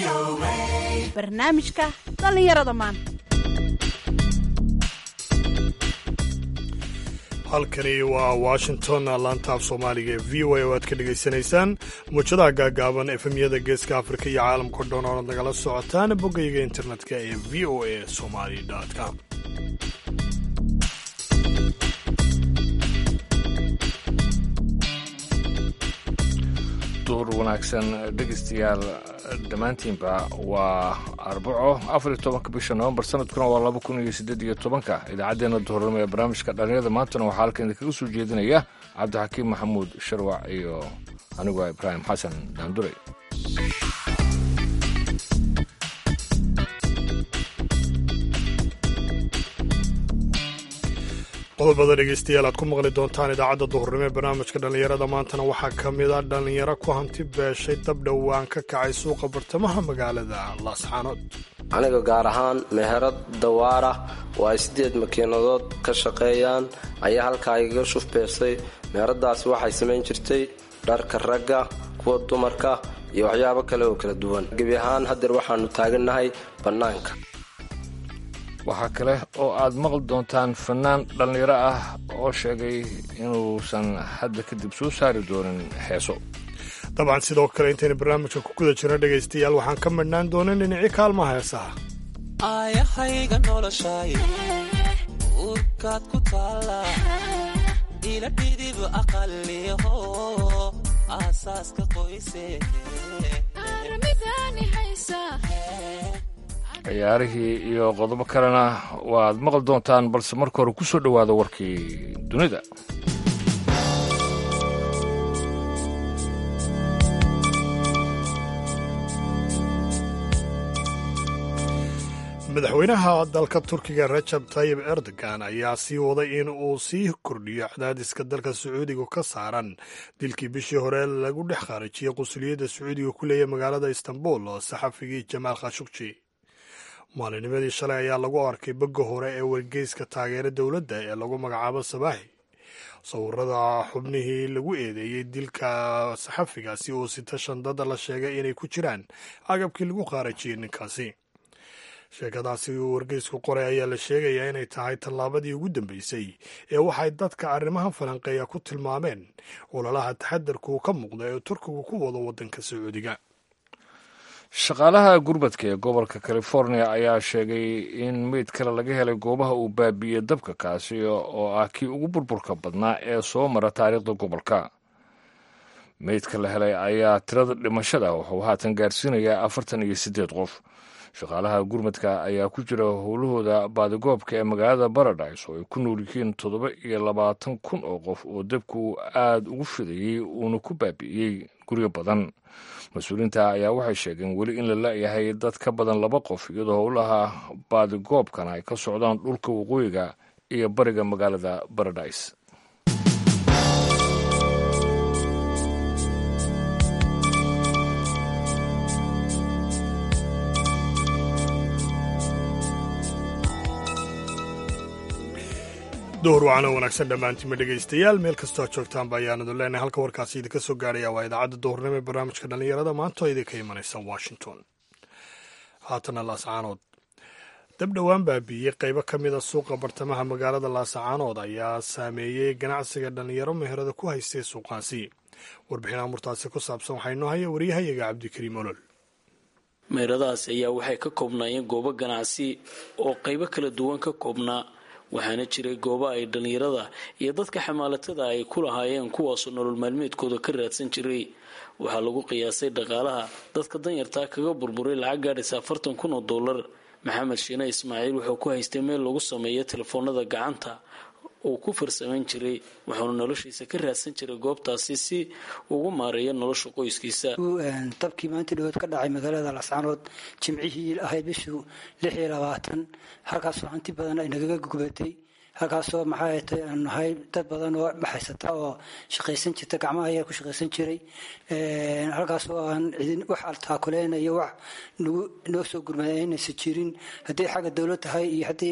barnaamijka dhallinyarada maanta halkani waa washington laanta af soomaaliga ee v o a oo aad ka dhegaysanaysaan muujadaha gaagaaban efemyada geeska afrika iyo caalamka dhan oonad nagala socotaan boggayga internetka ee v o a somali com duur wanaagsan dhegaystayaal dhammaantiinba waa arbaco afar iyo tobanka bisha novembar sanadkuna waa laba kun iyo siddeed iyo tobanka idaacaddeenna duhurnimo ee barnaamijka dhallinyarada maantana waxaa halkan idinkaga soo jeedinaya cabdixakiim maxamuud sharwac iyo anigu ah ibraahim xasan daandure qodobada dhegaystayaal aad ku maqli doontaan idaacadda duhurnimo ee barnaamijka dhallinyarada maantana waxaa ka mid a dhallinyaro ku hanti beeshay dab dhowaan ka kacay suuqa bartamaha magaalada laasxaanood aniga gaar ahaan meherad dawaara oo ay siddeed makiinadood ka shaqeeyaan ayaa halkaa igaga shuf beersay meheradaasi waxay samayn jirtay dharka ragga kuwa dumarka iyo waxyaabo kale oo kala duwan gebi ahaan haddeer waxaannu taagannahay bannaanka waxaa kale oo aad maqli doontaan fannaan dhallinyaro ah oo sheegay inuusan hadda kadib soo saari doonin heeso dabcan sidoo kale intaynu barnaamijka ku guda jirno dhegaystayaal waxaan ka midhnaan doonin dhinacii kaalmaha heesaha aayahayga noloshay uurkaad ku taala ila dhidib aqaliho aasaaska qoyse ciyaarihii iyo qodobo kalena waad maqli doontaan balse marka hore ku soo dhowaada warkii dunida madaxweynaha dalka turkiga rajab tayib erdogan ayaa sii waday in uu sii kordhiyo cadaadiska dalka sacuudiga ka saaran dilkii bishii hore lagu dhex khaarijiyey qunsuliyadda sacuudiga ku leeyahy magaalada istanbul oo saxafigii jamaal khashukji maalinimadii shalay ayaa lagu arkay bogga hore ee wargeyska taageera dowladda ee lagu magacaabo sabaaxi sawirada xubnihii lagu eedeeyey dilka saxafigaasi oo sita shandada la sheegay inay ku jiraan agabkii lagu khaarajiyey ninkaasi sheekadaasi uu wargeysku qoray ayaa la sheegayaa inay tahay tallaabadii ugu dambeysay ee waxay dadka arrimaha falanqeeya ku tilmaameen ololaha taxadarku uu ka muuqda ee turkigu ku wado waddanka sacuudiga shaqaalaha gurbadka ee gobolka california ayaa sheegay in meyd kale laga helay goobaha uu baabiiyey dabka kaasi oo ah kii ugu burburka badnaa ee soo mara taariikhda gobolka meydka la helay ayaa tirada dhimashada wuxuu haatan gaarsiinayaa afartan iyo siddeed qof shaqaalaha gurmadka ayaa ku jira howlahooda baadigoobka ee magaalada baradise oo ay ku nool yihiin toddoba iyo labaatan kun oo qof oo dabku aada ugu fidayey uuna ku baabi'iyey guryo badan mas-uuliyiinta ayaa waxay sheegeen weli in la la-yahay dad ka badan laba qof iyadoo howlaha baadigoobkana ay ka socdaan dhulka waqooyiga iyo bariga magaalada baradise duhur wacana wanaagsan dhammaantiinma dhegaystayaal meel kastoo ad joogtaanba ayaanadu leenahay halka warkaasi idinka soo gaaraya waa idaacadda duhurnimo ee barnaamijka dhallinyarada maanta oo idinka imanaysa washington haatana laasacaanood dab dhowaan baabiiyey qaybo ka mid a suuqa bartamaha magaalada laasacaanood ayaa saameeyey ganacsiga dhallinyaro meherada ku haystay suuqaasi warbixin amurtaasi ku saabsan waxaa inoo haya waryahayaga cabdikariim olol meheradahaas ayaa waxay ka koobnaayeen goobo ganacsi oo qaybo kala duwan ka koobnaa waxaana jiray goobo ay dhallinyarada iyo dadka xamaalatada ay ku lahaayeen kuwaasoo nolol maalmeedkooda ka raadsan jiray waxaa lagu qiyaasay dhaqaalaha dadka danyartaa kaga burburay lacag gaadhaysa afartan kun oo dollar maxamed shiine ismaaciil wuxuu ku haystay meel lagu sameeyo telefoonada gacanta uu ku farsamayn jiray wuxuuna noloshiisa ka raadsan jiray goobtaasi si ugu maareeyo nolosha qoyskiisa dabkii maanta dhawood ka dhacay magaalada lascaanood jimcihii ahayd bishuu lix iyo labaatan halkaasoo hanti badan ay nagaga gubatay halkaasoo maxaa tay aan nahay dad badan oo baxaysata oo shaqaysan jirta gacmaha ayaa ku shaqaysan jiray halkaasoo aan idin wax altaakuleyn iyo wax nagu noo soo gurmada aynaysa jirin hadday xagga dowlad tahay iyo haddii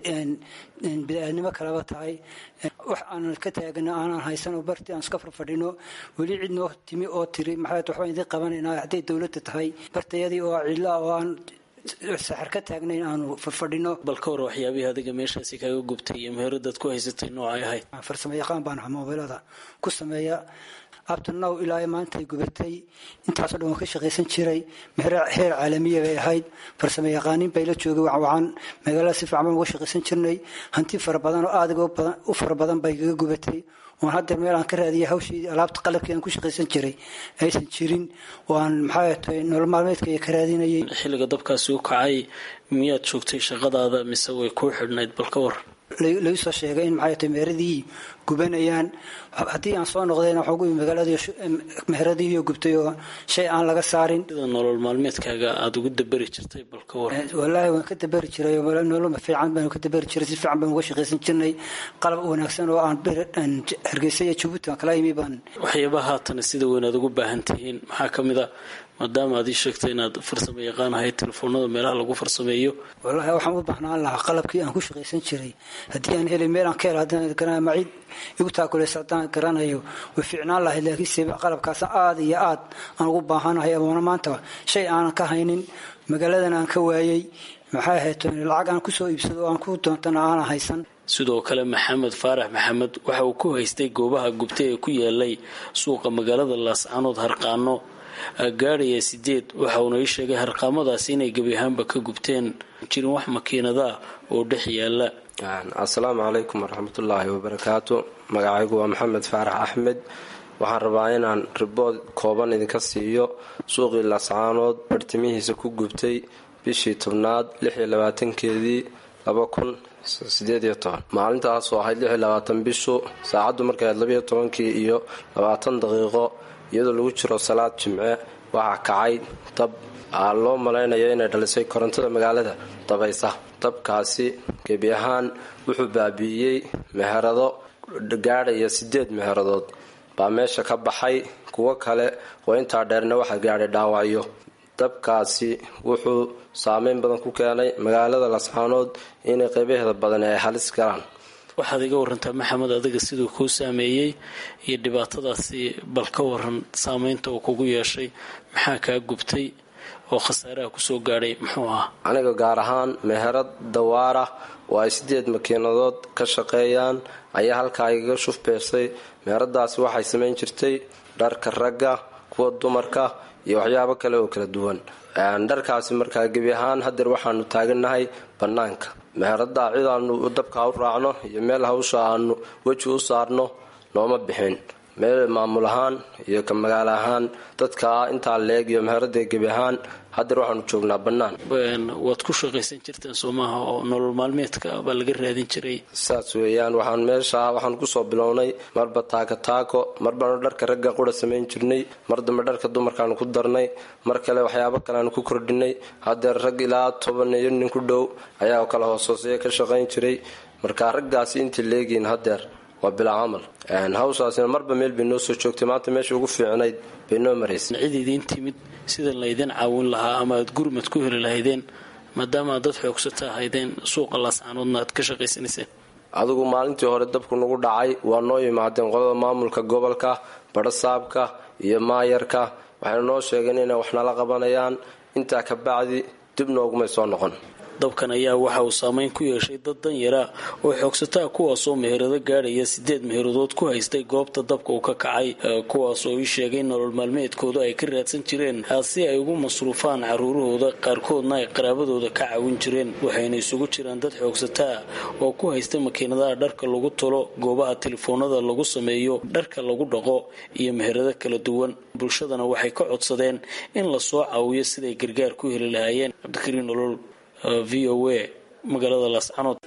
bini-aadnimo kaleba tahay wax aanan ka taagano aanan haysan oo barti aan iska farfadhino weli cid noo timi oo tiri maxaa waxbaan idin qabanayna hadday dowladda tahay bartayadii oo cidla oo aan saxar ka taagnayn aanu farfadhino bal ka hor waxyaabihii adiga meeshaasi kaga gubtay iyo meheradaad ku haysatay noocay ahayd farsamo yaqaan baan ahaa moobilada ku sameeya abtanow ilaa maantay gubatay intaasoo dhan waan ka shaqaysan jiray meher heer caalamiya bay ahayd farsamo yaqaaniin bay la joogay wacwacan magaalada si fiican baan uga shaqaysan jirnay hanti fara badan oo aad u fara badan bay kaga gubatay oon haddeer meel aan ka raadiyay hawshii alaabta qalabkii aan ku shaqaysan jiray aysan jirin oo aan maxaa tahay nolol maalmeedkaiyo ka raadinayay xilliga dabkaasi u kacay miyaad joogtay shaqadaada mise way kuu xidhnayd bal ka war lagu soo sheegay in maxay tahay meheradii gubanayaan haddii aan soo noqdayna waxaa ugu magaaladii meheradiiyo gubtay oo shay aan laga saarin sida nolol maalmeedkaaga aada ugu daberi jirtay bal ka war wallaahi waan ka daberi jiray nolol fiican baan ka daberi jiray si fiican baan uga shaqaysan jirnay qalab wanaagsan oo aan hargeysa iyo jabuuti aan kala yimi baan waxyaabaha haatana sida weyn aad ugu baahan tihiin maxaa ka mid a maadaama aad ii sheegtay inaad farsamo yaqaan ahayd telefoonada meelaha lagu farsameeyo wallaahi waxaan u baahnaan lahaa qalabkii aan ku shaqaysan jiray haddii aan helay meel aan ka helo haddaan garanaya macid igu taakuleysa haddaan garanayo way fiicnaan lahayd laakiinse qalabkaas aada iyo aad aan ugu baahanahay amoona maanta shay aanan ka haynin magaaladan aan ka waayey maxay ahayd lacag aan kusoo iibsado oo aan ku doontana aanan haysan sidoo kale maxamed faarax maxamed waxa uu ku haystay goobaha gubtay ee ku yaalay suuqa magaalada laascaanood harqaano gaadhaya sideed waxa uuna ii sheegay harqaamadaasi inay gebi ahaanba ka gubteen jirin wax makiinada oo dhex yaala assalaamu calaykum waraxmatullaahi wabarakaatu magacaygu waa maxamed faarax axmed waxaan rabaa inaan ribood kooban idinka siiyo suuqii laascaanood bartimihiisa ku gubtay bishii tobnaad lixiyo labaatankeedii laba kun sideed iyo toban maalintaasoo ahayd lixiyo labaatan bishu saacaddu markay ahayd labayo tobankii iyo labaatan daqiiqo iyadoo lagu jiro salaad jimce waxaa kacay dab aa loo malaynayo inay dhalisay korontada magaalada dabaysa dabkaasi gebi ahaan wuxuu baabi'iyey meherado gaadhaya sideed meheradood baa meesha ka baxay kuwo kale oo intaa dheerna waxaa gaadhay dhaawacyo dabkaasi wuxuu saameyn badan ku keenay magaalada lascaanood inay qaybaheeda badan ay halis galaan waxaad iga warantaa maxamed adiga siduu kuu saameeyey iyo dhibaatadaasi bal ka waran saameynta uu kugu yeeshay maxaa kaa gubtay oo khasaaraha kusoo gaadhay muxuu ahaa aniga gaar ahaan meherad dawaara oo ay sideed makiinadood ka shaqeeyaan ayaa halkaa igaga shufbeersay meheradaasi waxay samayn jirtay dharka ragga kuwa dumarka iyo waxyaabo kale oo kala duwan dharkaasi markaa gebi ahaan hadeer waxaanu taagannahay bannaanka meherada cid aanu dabka u raacno iyo meel hawsha aanu weji u saarno nooma bixin meel maamul ahaan iyo ka magaalo ahaan dadka intaa leeg iyo meherada gebi ahaan hadeer waxaanu joognaa bannaan waad ku shaqaysan jirteen soomaha oo nolol maalmeedka baa laga raadin jiray saas weeyaan waxaan meesha waxaan kusoo bilownay marba taako taako marbaanu dharka ragga qura samayn jirnay mar dambe dharka dumarkaanu ku darnay mar kale waxyaabo kaleaanu ku kordhinay hadeer rag ilaa toban iyo nin ku dhow ayaa kala hoosooseeya ka shaqayn jiray marka raggaasi intii leegiin hadeer waa bilaa camal hawshaasina marba meel bay noo soo joogtay maanta meesha ugu fiicnayd bay noo maraysay cid idiin timid sida laydin caawin lahaa ama aad gurmad ku heli lahaydeen maadaama aad dad xoogsata ahaydeen suuqa laascaanoodna aad ka shaqaysanayseen adigu maalintii hore dabku nagu dhacay waa noo yimaadeen qolada maamulka gobolka badhasaabka iyo maayarka waxayna noo sheegeen inay wax nala qabanayaan intaa ka bacdi dib noogumay soo noqon dabkan ayaa waxa uu saameyn ku yeeshay dad danyara oo xoogsataa kuwaasoo meherado gaadhaya sideed meheradood ku haystay goobta dabka uu ka kacay kuwaasoo ii sheegay nolol maalmeedkooda ay ka raadsan jireen si ay ugu masruufaan caruurahooda qaarkoodna ay qaraabadooda ka caawin jireen waxayna isugu jiraan dad xoogsataa oo ku haysta makiinadaha dharka lagu tolo goobaha telefoonada lagu sameeyo dharka lagu dhaqo iyo meherado kala duwan bulshadana waxay ka codsadeen in lasoo caawiyo siday gargaar ku heli lahaayeen cabdikariin nolol v o a magaalada laascanood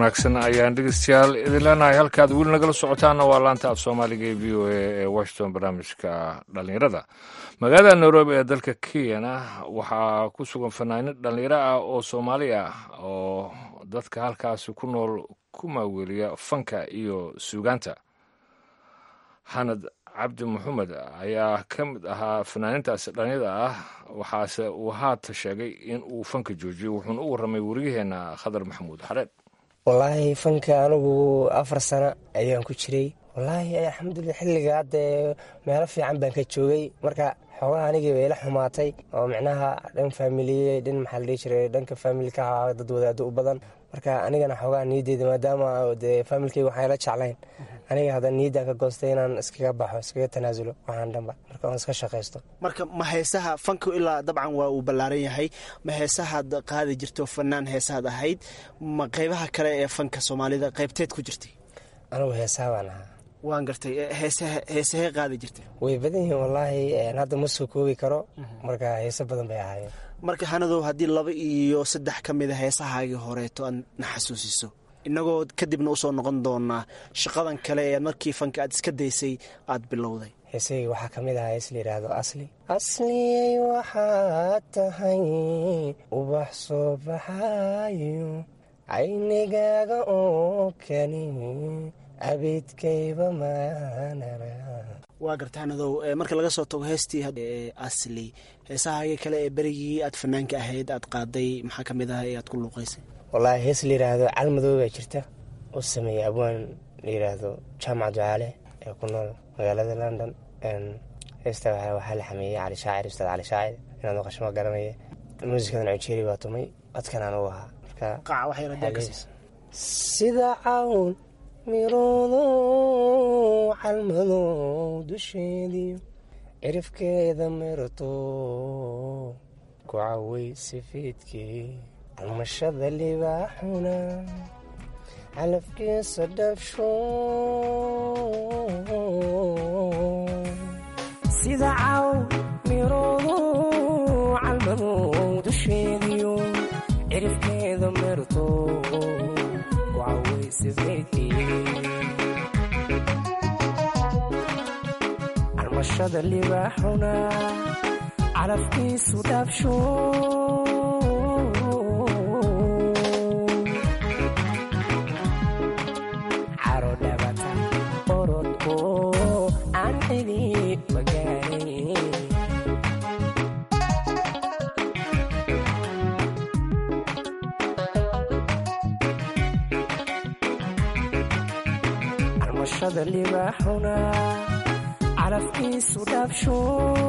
wanaagsan ayaan dhegeystayaal idin leenahay halkaad weli nagala socotaana waa laanta af soomaaliga ee v o a ee washington barnaamijka dhallinyarada magaalada nairobi ee dalka kenyana waxaa ku sugan fanaaniin dhallinyaro ah oo soomaali ah oo dadka halkaasi ku nool ku maaweliya fanka iyo suugaanta xanad cabdi maxamed ayaa ka mid ahaa fanaaniintaasi dhallinyada ah waxaase uu haata sheegay in uu fanka joojiyo wuxuuna u warramay wariyaheenna khadar maxamuud xareed wallaahi fanka anigu afar sano ayaan ku jiray wallaahi alxamdulilah xilliga haddee meelo fiican baan ka joogay marka xoogaha anigii bay ila xumaatay oo micnaha dhan faamiliye dhan maxaa la dhihi jiray dhanka faamilka ahaa dad wadaado u badan marka anigana xoogaha niyadeyda maadaama dee faamilkayga waxaan ila jeclayn aniga hadda niyaddan ka goostay inaan iskaga baxo iskaga tanaasulo waxaan dhanba marka aan iska shaqaysto marka ma heesaha fanku ilaa dabcan waa uu ballaaran yahay ma heesahaad qaadi jirto fanaan heesahaad ahayd ma qeybaha kale ee fanka soomaalida qeybteed ku jirtay anigu heesaha baan ahaa waan gartay heesahee qaadi jirtay way badan yihiin wallaahi hadda ma soo koobi karo marka heese badan bay ahaayeen marka hanadow haddii laba iyo saddex ka mid a heesahaagii horeeto aad na xasuusiso innagoo kadibna usoo noqon doonaa shaqadan kale ee markii fanka aad iska daysay aad bilowday heesayga waxaa ka mid ahaa hees la yidhaahdo asli asliyay waxaad tahay ubax soo baxaayo caynigaaga oo kani abidkayba maanara waa garta hanadow marka laga soo tago heestii asli heesahaagii kale ee berigii aad fanaanka ahayd aad qaaday maxaa ka mid ah ee aad ku luuqaysay wallaahi hees la yidhaahdo calmadow baa jirta oo sameeyey abwaan la yidhaahdo jaamac ducaale ee ku nool magaalada london heesta waxaa la xameeyey cali shaacir ustaad cali shaacir inaad maqashama garanaya muusikadan cojeri baa tumay codkan aan u ahaa marka sida cawn miroodo calmadow dusheediyo cirifkeeda mirto ku caway sifiidkii calmashada libaaxuna calafkiisa dhabsho sida caw miroodo calmadow dusheediyo cirifkeeda mirto ku caway sifiidkii calmashada libaaxuna calafkiisu dhabsho calmashada libaaxuna calafkiisu dhabsho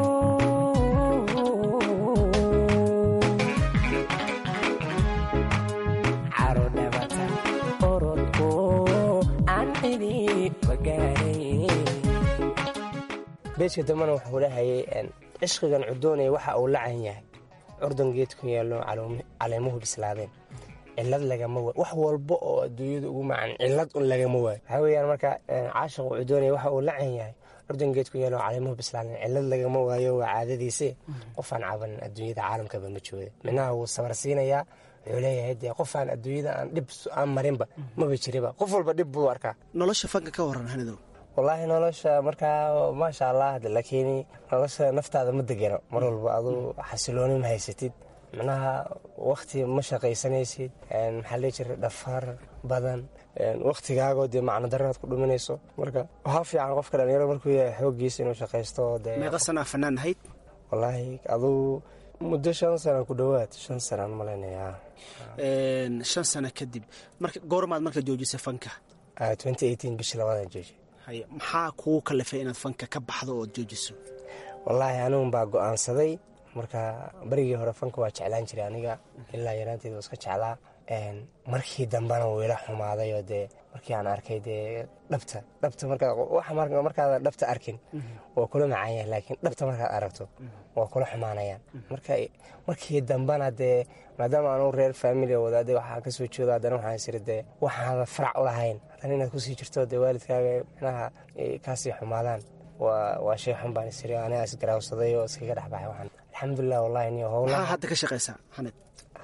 caro dhabata orodko aan cidi magaaray beejka dambena wuxuu dhahayay cishqigan cudoonaya waxa uu lacan yahay curdan geedku yaallo caleemuhu bislaadeen cilad lagama waayo wax walba oo adduunyada ugu macan cilad un lagama waayo waxaa weyaan marka caashiqu cudoonaya waxa uu lacan yahay curdan geedku yaallo caleemuhu bislaadeen cilad lagama waayo waa caadadiise qofaan cabanin adduunyada caalamkaba ma jooda minaha wuu sabar siinayaa wuxuu leeyahay dee qofaan adduunyada aan dhib aan marinba maba jiriba qof walba dhib buu arkaa nolosha fanka ka waran hanadow wallaahi nolosha markaa maasha allah laakiin nolosha naftaada ma degano mar walba aduu xasilooni ma haysatid macnaha wakti ma shaqaysanaysid maxaa lee jira dhafaar badan waktigaagoo dee macno daranaad ku dhuminayso marka waxaa fiican qofka dhalinyaro markuu yahay xooggiisa inuu shaqaysto meeqa sanaa fanaan ahayd wallaahi aduu muddo shan sana ku dhowaad shan sanaan malaynaya shan sano kadib marka goormaad marka joojisay fanka bishii labadan jooji maxaa kugu kalifay inaad fanka ka baxdo ood joojiso wallaahi anigun baa go-aansaday marka barigii hore fanka waa jeclaan jiray aniga ilaa yaraanteed waa iska jeclaa markii dambena wuu ila xumaaday oo dee markii aan arkay dee dhabta dhabta markaada dhabta arkin waa kula macaan yahay laakiin dhabta markaad aragto waa kula xumaanayaan markii dambena dee maadaama aanu reer faamili wadaade waxaa kasoo jeedo haddana waxaan isiri dee waxaada farac u lahayn haddana inaad kusii jirto dee waalidkaaga micnaha kaasii xumaadaan waa shay xun baan isiri anigaa isgaraawsaday oo iskaga dhexbaxay waxaan alxamdulilah wallahi niyo howla maxaa hadda ka shaqaysaa xaned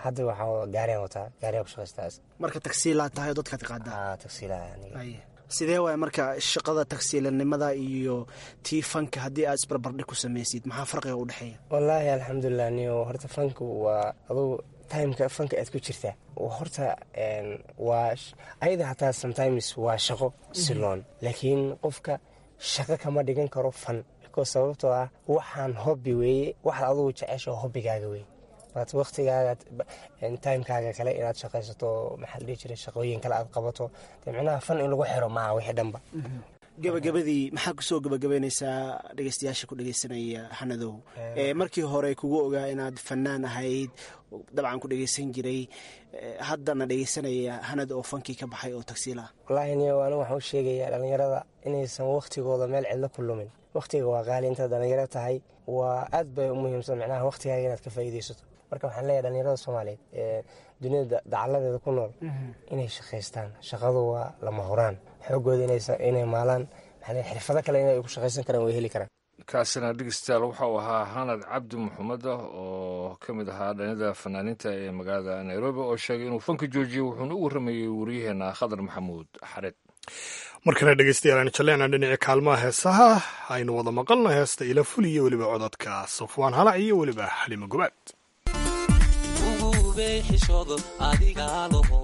hadda waxaa gaariyan wataa gaariyan ku shaqaystaas marka tagsiilaa tahay oo dadkaad qaadaa aa tagsiilaha aniga Haye. sidee waay marka shaqada tagsiilanimada iyo tii fanka haddii aad isbarbardhig ku samaysid maxaa farqiga u dhexeeya wallaahi alxamdulilah niyo horta fanku waa adugu timeka fanka aad ku jirtaa horta een, waa sh- ayada hataa sometimes waa shaqo siloon laakiin qofka shaqo kama dhigan karo fan because sababtoo ah waxaan hobby weeye waxaad adugu jecesho hobbigaaga wey waad waktigaaga timekaaga kale inaad shaqaysato maxaa la dhihi jiray shaqooyin kale aad qabato dee micnaha fan in lagu xiro maaha wixii dhanba gabagabadii maxaa kusoo gabagabaynaysaa dhegeystayaasha ku dhegeysanaya xanadow ee markii hore kugu ogaa inaad fanaan ahayd dabcan ku dhegeysan jiray ee, haddana dhegeysanaya hanad oo fankii ka baxay oo tagsiila ah wallaahi niyo anigu waxaan u sheegayaa dhallinyarada inaysan wakhtigooda meel cidlo ku lumin wakhtiga waa qaali intaad dhallinyaro tahay waa aad bay u muhiimsan macnaha wakhtigaaga inaad ka faa'iidaysato marka waxaan leeyahay dhallinyarada soomaaliyeed ee dunida dacaladeeda ku nool inay shaqaystaan shaqadu waa lama huraan xoogooda inaysa- inay maalaan maxaa leeyahay xirfado kale inay ku shaqaysan karaan way heli karaan kaasina dhegeystayaal waxa uu ahaa hanad cabdi maxamed ah oo ka mid ahaa dhanida fanaaniinta ee magaalada nairobi oo sheegay inuu fanka joojiyey wuxuuna u warramayey waryaheena khadar maxamuud xared markana dhegeystayaal aan jaleena dhinaca kaalmaha heesaha aynu wada maqalno heesta ila ful iyo weliba codadka safwaan halac iyo weliba xalimo gobaad ugubay xishoodo adigaa laho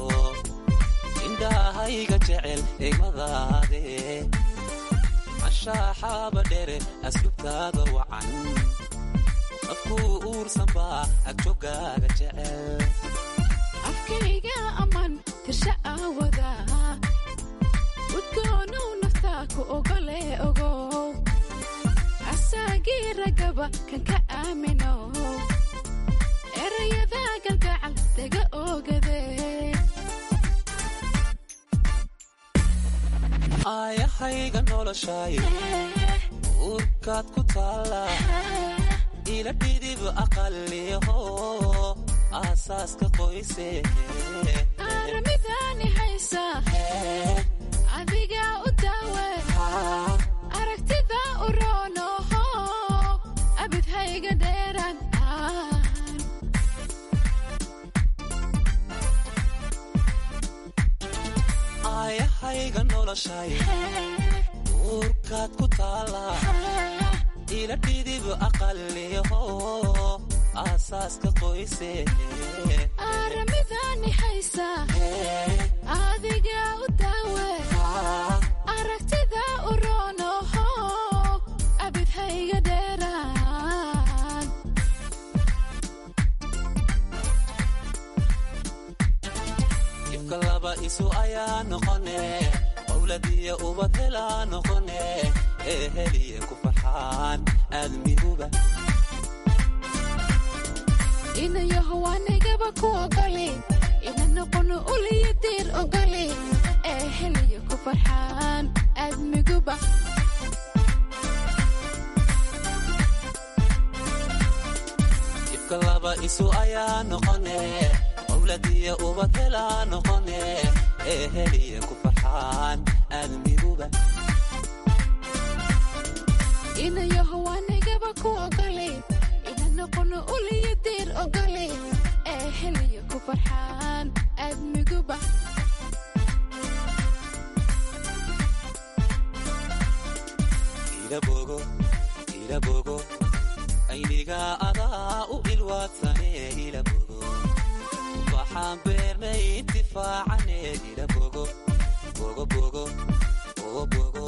indhahayga jecel egmadaade cashaaxaaba dhere aslubtaada wacan afkuu uursanbaa agjogaaga jecel afkayga aman tirsha aawada udgoonow naftaa ku ogole ogow asaagii ragaba kan ka aamino erayada galgacal daga ogade aayahayga noloshay uurkaad ku taalla ila dhidib aqaliho aasaaska qoyse aaramidaani haysa adiga u daawe aragtida u roonoho abidhayga dheeraan aayahayga noloshay uurkaad ku taalla ila dhidib aqaliho aasaaska qoyse aaramidaani haysa adiga u daawe aragtida u roonoho abidhayga dheeraan ibka laba isu ayaa noqone owladiya ubad helaa noqone ee heliye ku farxaan aadmiguba inayaho anigaba ku ogoli ina noqono uliyo diir ogoli ee heliyo ku farxaan aadmiguba ibka laba isu ayaa noqone owladiya ubad helaa noqone ee heliye ku farxaan aadmiguba inayaho anigaba ku ogoli ina noqono uliyo diir ogoli ee heliyo ku farxaan aadmiguba ilabogo ilabogo ayniga adaa u ilwaadsane ilabogo waxaan beernay intifaacane ilabogo bogo bogo bogo bogo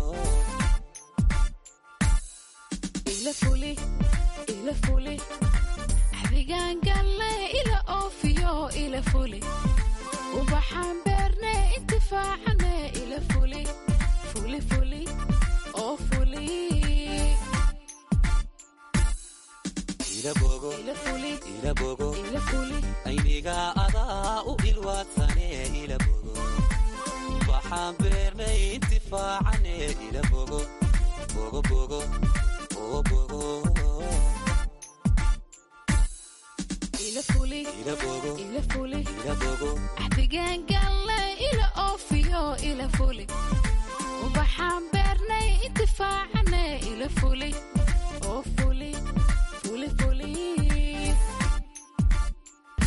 ila fuli ila fuli adigaan galle ila oofiyo ila fuli ubaxaan beerne intifaacane ila fuli fuli fuli oo fuli ilabogo ila fuli ilabogo ila fuli ayniga adaa u ilwaadsane ilabogo waxaan beernay intifaacane ilabogo bogo bogo bogo bogo ila fuli ilabogo ila fuli ilabogo axdigaan galle ila oofiyo ila fuli ubaxaan beernay intifaacane ila fuli oo fuli fuli fuli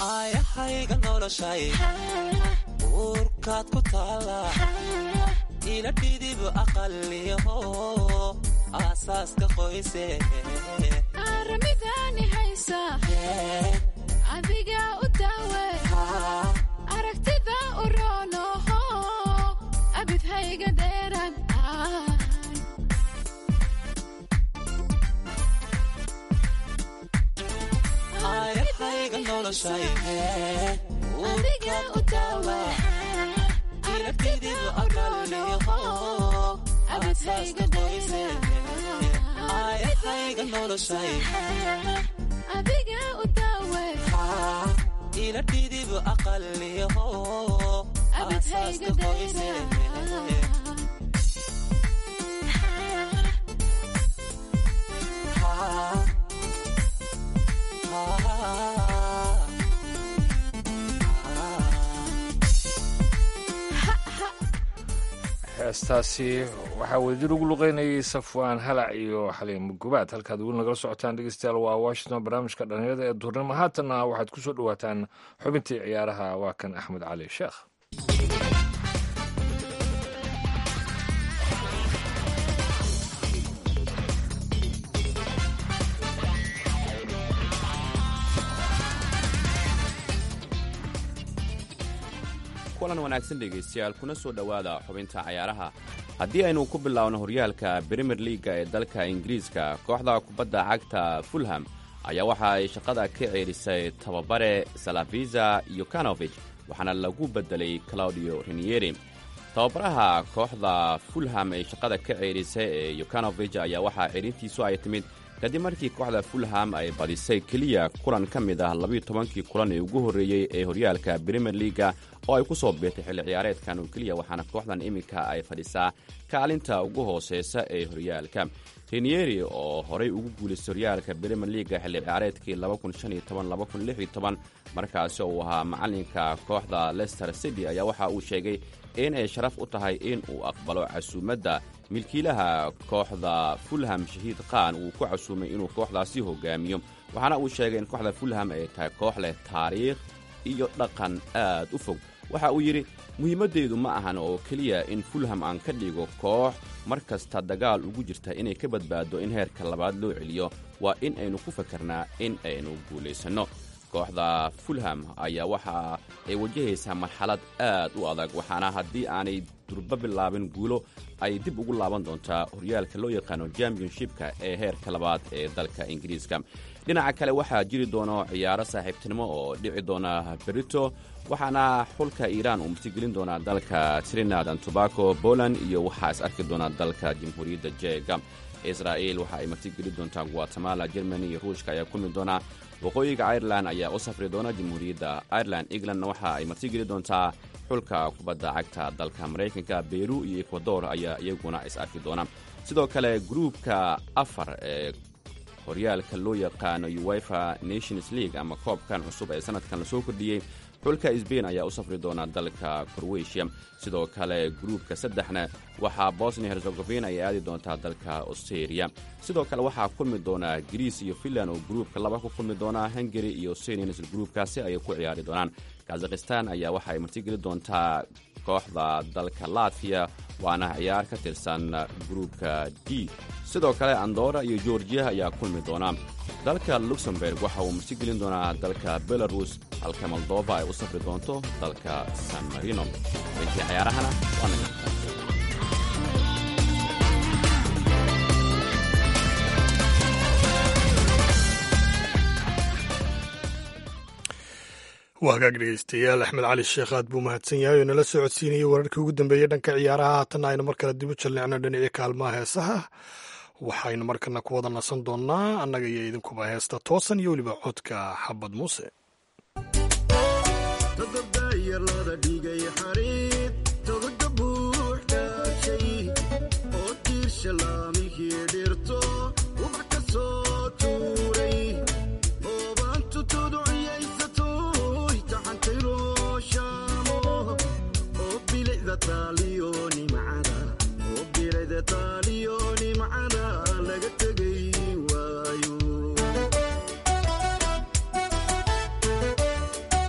aayahayga noloshay uurkaad ku taala ila dhidib aqaliyaho aasaaska qoyse aramidani haysa adiga u daawe aragtida u roonoho abidhayga dheeraan aayahayga noloshay adiga u daawe ila dhidib aqaliyaho abidhayga dheeraan aayahayga noloshay adiga u daawe ila dhidib aqaliyaho abidhayga dheeraan heestaasi waxaa wadajir ugu luqeynayay safwaan halac iyo xaliimo gubaad halkaad weli nagala socotaan dhegeystayaal waa washington barnaamijka dhalinyarada ee duurnimo haatanna waxaad ku soo dhowaataan xubintii ciyaaraha waa kan axmed cali sheekh kulan wanaagsan dhegaystayaal kuna soo dhowaada xubinta cayaaraha haddii aynu ku biloawno horyaalka brimier liaga ee dalka ingiriiska kooxda kubadda cagta fulham ayaa waxa ay shaqada ka ceerisay tababare salafiza yukanovich waxaana lagu beddelay claudio rinieri tababaraha kooxda fulham ee shaqada ka ceerisay ee yukanovich ayaa waxaa ceerintiisu ay timid kadib markii kooxda fulham ay badisay keliya kulan ka mid ah labiiyo tobankii kulan ee ugu horreeyey ee horyaalka brimier liaga oo ay ku soo beertay xilli ciyaareedkan oo keliya waxaana kooxdan iminka ay fadhisaa kaalinta ugu hooseysa ee horyaalka rinieri oo horay ugu guulaystay horyaalka brimier liaga xilli ciyaareedkii markaasi oo uu ahaa macalinka kooxda lester city ayaa waxa uu sheegay in ay sharaf u tahay in uu aqbalo casuumadda milkiilaha kooxda fulham shahiid khan uu ku casuumay inuu kooxdaasi hogaamiyo waxaana uu sheegay in kooxda fulham ay tahay koox leh taariikh iyo dhaqan aad u fog waxa uu yidhi muhiimaddeedu ma ahan oo keliya in fulham aan ka dhigo koox mar kasta dagaal ugu jirta inay ka badbaado in heerka labaad loo celiyo waa in aynu ku fakarnaa in aynu guulaysanno kooxda fulham ayaa waxa ay wajahaysaa marxalad aad u adag waxaana haddii aanay durba bilaabin guulo ay dib ugu laaban doontaa horyaalka loo yaqaano championshipka ee heerka labaad ee dalka ingiriiska dhinaca kale waxaa jiri doono ciyaaro saaxiibtinimo oo dhici doona berito waxaana xulka iiraan uu martigelin doonaa dalka trinad and tobaco poland iyo waxaa is arki doona dalka jamhuuriyadda jeega israa'il waxa ay martigeli doontaa guatemala germany iyo ruushka ayaa kulmi doonaa waqooyiga irelan ayaa u safri doona jamhuuriyadda ireland englandna waxa ay martigeli doontaa xulka kubadda cagta dalka maraykanka beru iyo ekwador ayaa iyaguna is arki doona sidoo kale gruubka afar ee horyaalka loo yaqaano uefa nations league ama koobkan cusub ee sanadkan lasoo kordhiyey xulka sbain ayaa u safri doona dalka korweshiya sidoo kale gruubka saddexna waxaa bosnia herzegovina ay aadi doontaa dalka australia sidoo kale waxaa kulmi doona griis iyo finland oo gruubka laba ku kulmi doona hungari iyo australian isla gruubkaasi ayay ku ciyaari doonaan kazakhistan ayaa waxa ay martigeli doontaa kooxda dalka latviya waana ciyaar ka tirsan gruubka d sidoo kale andora iyo georgiya ayaa kulmi doona dalka luxemburg waxa uu martigelin doonaa dalka belarus halka moldova ay u safri doonto dalka san marino intii ciyaarahana waa naga waa hagaag dhegeystayaal axmed cali sheekh aad buu mahadsan yahay oo nala soo codsiinayay wararkii ugu dambeeyey dhanka ciyaaraha haatanna aynu mar kale dib u jalleecno dhinacii kaalmaha heesaha waxaynu markana ku wada nasan doonnaa annaga iyo idinkuba heesta toosan iyo weliba codka xabad muuse laga tegay waayo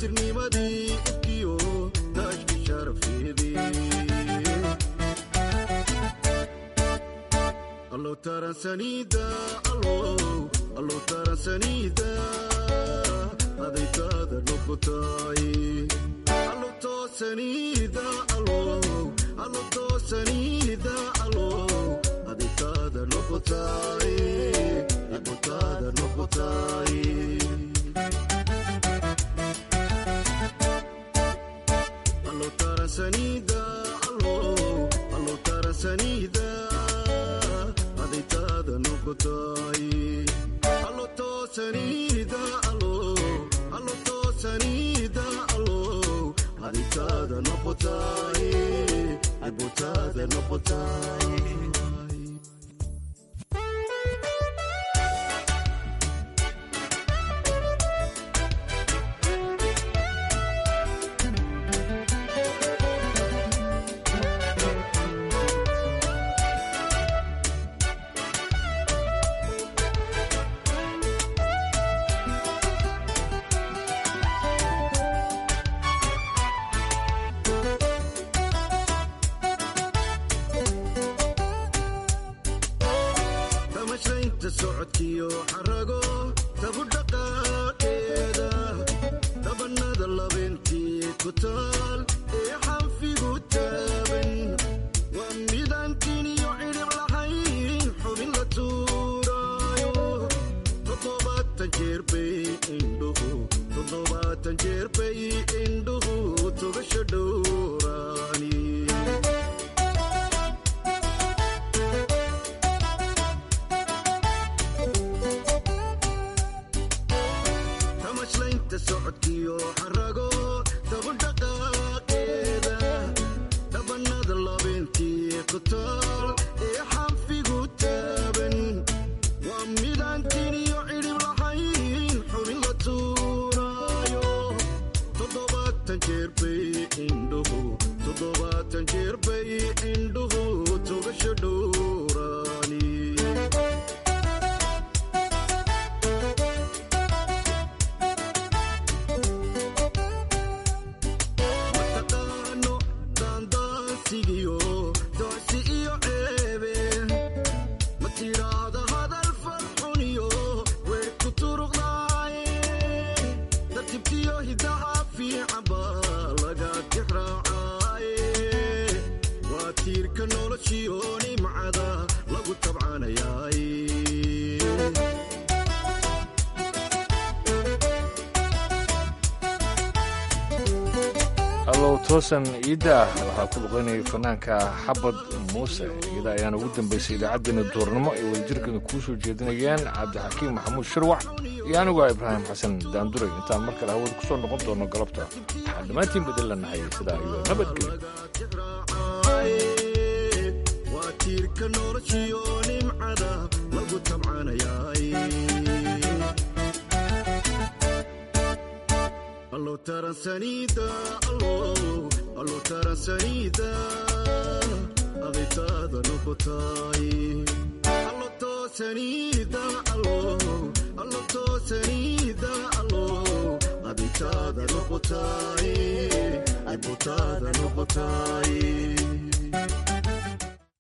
tirnimadii ifkiyo daashki sharafeedii allow taransanida allow allow taransanida adaytaada noqotay allow toosanida allow allow toosanida allow adaytaada noqotay adaytaada noqotay allow taransanida allow allow taransanida adaytaada noqotay allo toosanida allow allo toosanida allow adaytaada noqotay adaytaada noqotay damashaynta socodkiyo xarago tabu dhaqaaqeeda dabanada labeentii ku taal ee xanfigu taaban waa midaantiin iyo cidhib lahayn xubin la tuuraayo toddobaatan jeer bay indhuhu toddobaatan jeer bay indhuhu tugasha dhowraani tamashlaynta socodkiyo xarago dabudhaqaaqeeda dhabanada labeentii ku taal ee xanfigu taaban waa midaantiin iyo cidhib lahayn xubin la tuuraayo toddobaatan jeer bay indhuhu toddobaatan jeer bay indhuhu tugasha dhowraani mataqaano daandaansigiyo doocsi iyo ceebe ma tidhaahda hadal farxuniyo weer ku turuqdaaye tartibtiyo hidaha fiican baa laga tixraacaaye waa tiirka noloshiyo nimcada lagu tabcanayaaye allow toosan ciidda ah waxaa ku luqaynayay fanaanka xabad muuse iyada ayaana ugu dambaysay idaacaddeenna duurnimo ay wadajirkeena kuu soo jeedinayeen cabdixakiim maxamuud shirwax iyo aniguaa ibraahim xasan daanduray intaan mar kale hawada ku soo noqon doono galabta waxaan dhammaantiin bedel lanahay sidaa iyo nabadgelyo waa tiirka noloshiyo nimcada lagu tabcanayaay allow taransanida allow allow taransanida adaytaada noqotay allo toosanida allow allo toosanida allow adaytaada noqotay adaytaada noqotay